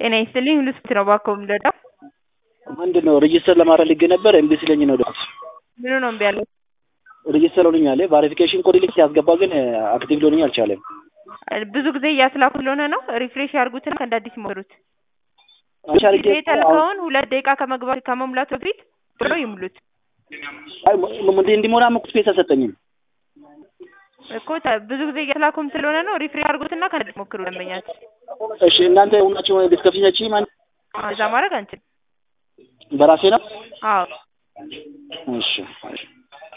ጤና ይስጥልኝ ሁሉ ስንት ነው እባክዎ የምንረዳው? ምንድን ነው ሬጂስተር ለማድረግ ልጌ ነበር እምቢ ሲለኝ ነው ደስ ምኑ ነው እምቢ ያለው? ሬጂስተር ሆኖኛል። ቫሪፊኬሽን ኮድ ልክ ሲያስገባ ግን አክቲቭ ሊሆንኝ አልቻለም። ብዙ ጊዜ እያስላኩ ስለሆነ ነው። ሪፍሬሽ ያርጉትና እንደ አዲስ ሞክሩት። አንቺ አድርጌ ጊዜ የተልከውን ሁለት ደቂቃ ከመግባት ከመሙላቱ በፊት ብሎ ይሙሉት አይ ም- እንዲሞላም እኮ ስፔስ አልሰጠኝም። እኮ ተ- ብዙ ጊዜ እያስላኩም ስለሆነ ነው። ሪፍሬሽ ያርጉትና ከእንደ አዲስ ሞክሩ ደንበኛችን። እሺ እናንተ ሁናችሁ ዲስከፍሽነች ማን እዛ ማድረግ አንችልም። በራሴ ነው። አዎ እሺ እሺ